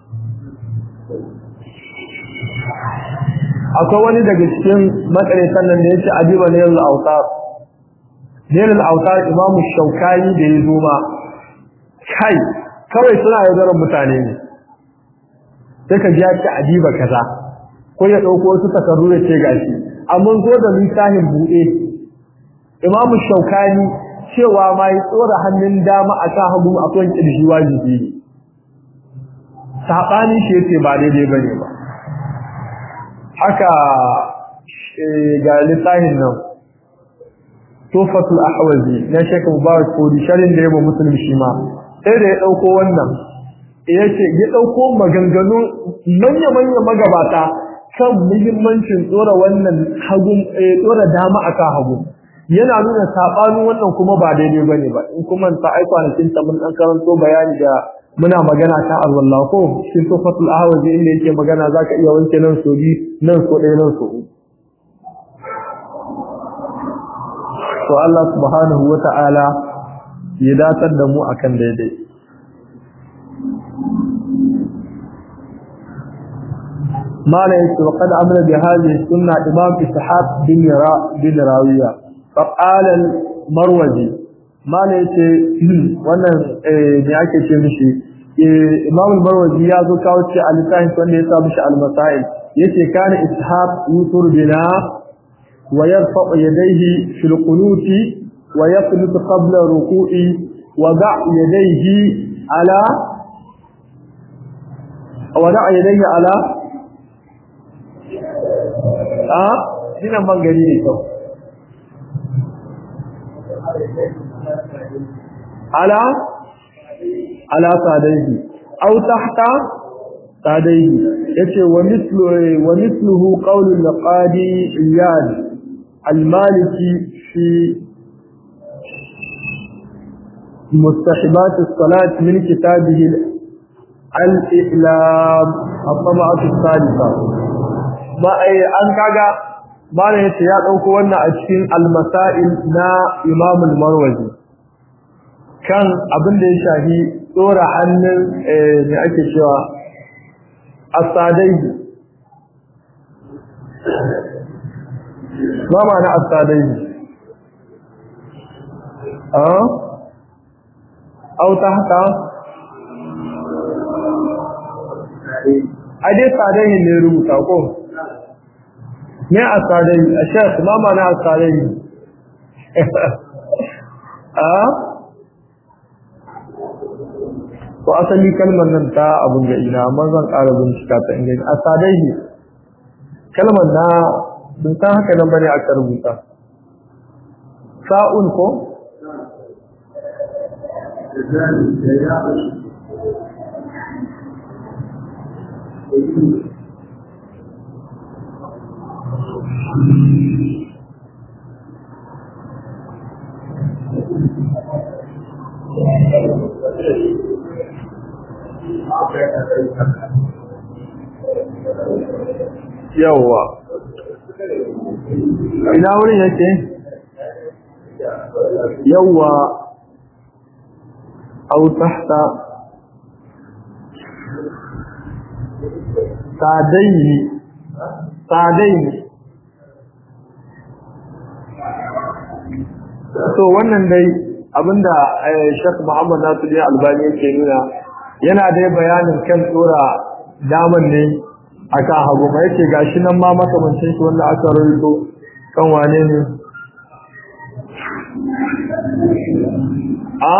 akwai wani daga cikin makarantar nan da yace adiba ne al-awtar ne al-awtar imamu shaukani da ya zo ma kai kawai suna yaudarar mutane ne sai ka ji ya ce adiba kaza ko ya ɗauko wasu takardu ya ce gashi amma zo da littafin buɗe imamu shaukani cewa ma ya tsora hannun dama a kan hagu a kan ƙirji wajibi ne saɓani shi yace ba daidai ba ne ba haka ga littafin nan tufatul ahwazi na shekar mubarak kodi sharin da ya ba musulmi shi ma sai da ya ɗauko wannan ya ce ya ɗauko maganganu manya-manya magabata kan muhimmancin tsora wannan hagun tsora dama akan hagu yana nuna sabanin wannan kuma ba daidai bane ba in kuma ta ai kwanakin ta mun dan karanto bayani da muna magana ta Allah ko cikin tufatul ahwazi inda yake magana zaka iya wanke nan so bi nan so ɗaya nan so to Allah subhanahu wata'ala ya datar da mu akan daidai ما لا يكتب وقد عمل بهذه السنة إمام إسحاق بن را بن راوية فقال المروزي ما لا يكتب وانا نياكي تمشي إمام المروزي يازو كاوتي على تاين سنة يتابش على المسائل يتي كان إسحاق يطر بنا ويرفع يديه في القنوت ويقنط قبل الركوع وضع يديه على وضع يديه على a dinan man gari ne kyau ala ala sadaihi aw tahta sadaihi yace wa mithlu wa mithluhu qawlu al-qadi iyad al-maliki fi مستحبات الصلاة من كتابه الإعلام الطبعة الثالثة ba an kaga bana yace ya dauko wannan a cikin al-masail na Imam al-Marwazi kan abin da ya shafi tsora hannun eh ne ake cewa as-sadai ma ma'ana as-sadai ah au tahta ai dai sadai ne rubuta ko ne a sadai a shek ma mana a sadai a ko asali kalmar nan ta abun ga ina amma zan ƙara bincika ta inda a sadai kalmar na bin san haka nan bane aka rubuta sa'un ko yawwa ina wurin yake yawwa au tahta sadaini sadaini so wannan dai abinda Sheikh Muhammad Nasir Albani yake nuna yana dai bayanin kan tsora daman ne aka hagu mai yake gashi nan ma makamancin shi wanda aka rawaito kan wane ne a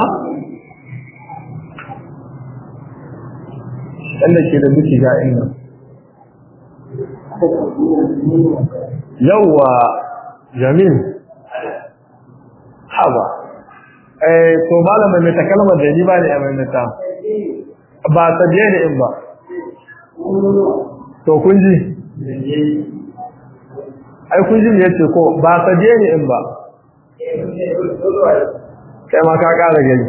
wanda ke da duki ga inda yawwa jamil haba eh to malama mai ta kalmar da ni ba ne mai mata ba ta je ne in ba to kun ji ai kun ji me yace ko ba ta je ne in ba kai ma ka kara gani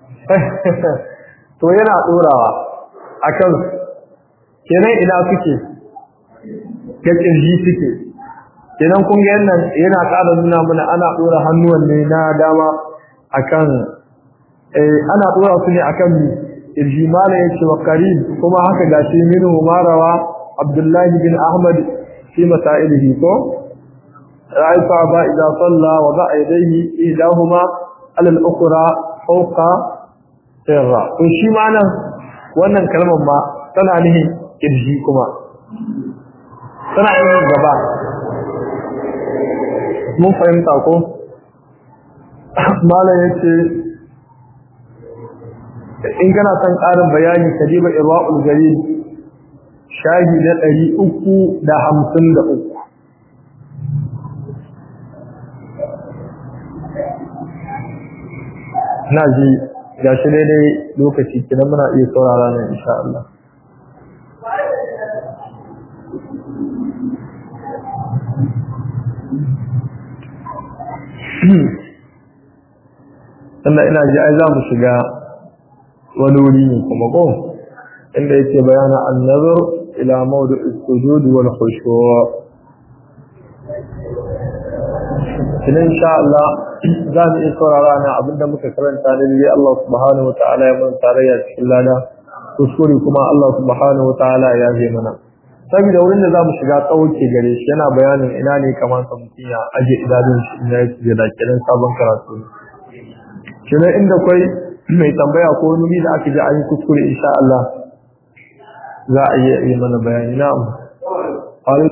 to yana dorawa akan kenan ina suke ke kirji suke kenan kun ga yannan yana ƙara nuna mana ana dora hannuwan ne na dama akan eh ana dora su ne akan kirji mala yace wa qarib kuma haka gashi minu marawa abdullahi bin ahmad fi masailihi ko ra'ayta ba idza salla wa ba yadayhi idahuma ala al-ukhra fawqa sirra to shi ma nan wannan kalmar ma tana nihin kirji kuma tana yin gaba mun fahimta ko malam yace in kana son ƙarin bayani kadiba irwaul gari shahi na ɗari uku da hamsin da uku na ji ga shi daidai lokaci kina muna iya saurara nan insha Allah sannan ina ji ai za mu shiga wani wuri ne kuma ko inda yake bayana an-nazar ila mawdu'i sujud wal khushu' kina insha Allah za mu iya saurara na abinda muka karanta ne dai Allah subhanahu wa ta'ala ya mun tarayya cikin lada kuskure kuma Allah subhanahu wa ta'ala ya yi mana saboda wurin da zamu shiga tsauke gare shi yana bayanin ina ne kamar sa mutum ya aje idanun shi ina yake da kiran sabon karatu kina inda kai mai tambaya ko wani da aka ji an yi kuskure insha Allah za a yi mana bayani na'am